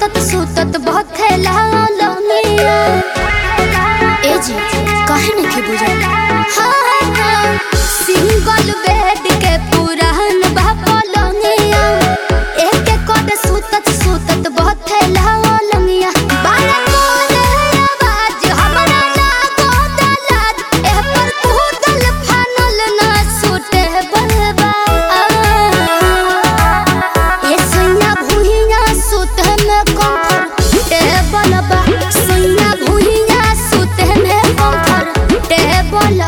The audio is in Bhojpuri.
सुतत सुतत बहुत खेला लमिया ए जी काहे नहीं बुझल हाँ हाँ सिंगल बेड के पुरान बा पलंगिया एक एक कोड सुतत सुतत बहुत खेला लमिया बारे कोने आवाज हमरा लागो दलाज ए पर कूदल फानल ना सुते बलबा ये सुइया भुइया सुते में कंफर्टेबल बा सुइया भुइया सुते में कंफर्टेबल